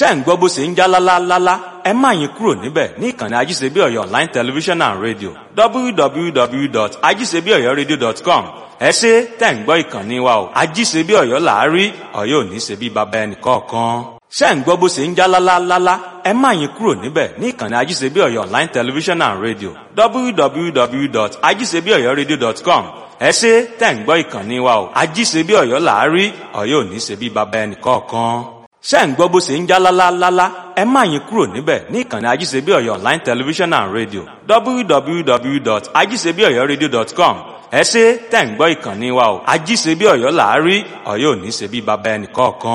tẹ́ ń gbọ́ bó ṣe ń já lálálálá ẹ má yín kúrò níbẹ̀ ní ìkànnì ajíṣebí ọ̀yọ́ online television and radio www.ajíṣebíọ̀yọ́radio.com ẹ ṣe tẹ́ ń gbọ́ ìkànnì wa o ajíṣebí ọ̀yọ́ làárí ọ̀yọ́ ò ní ṣe bí baba ẹnì kọ̀ọ̀kan ṣé ń gbọ́ bó ṣe ń já lálálálá ẹ má yín kúrò níbẹ̀ ní ìkànnì ajíṣebí ọ̀yọ́ online television and radio www.ajíṣebíọ̀yọ́radio.com ẹ ṣe tẹ́ ń gbọ́ ìkànnì wa o ajíṣebí ọ̀yọ́ làárí ọ̀yọ́ ò ní ṣe bí baba ẹnì kọ̀ọ̀kan ṣé ń gbọ́ bó ṣe ń já lálálálá ẹ má yín kúrò níbẹ̀ ní ìkànnì ajíṣebí ọ̀yọ́ online television and radio www.ajíṣebíọ̀yọ́radio.com ẹ ṣe tẹ́ ń gbọ́ ìkànnì wa o ajíṣebí ọ̀yọ́ làárí ọ̀yọ́ ò ní ṣe bí baba ẹnì kọ̀ọ̀kan.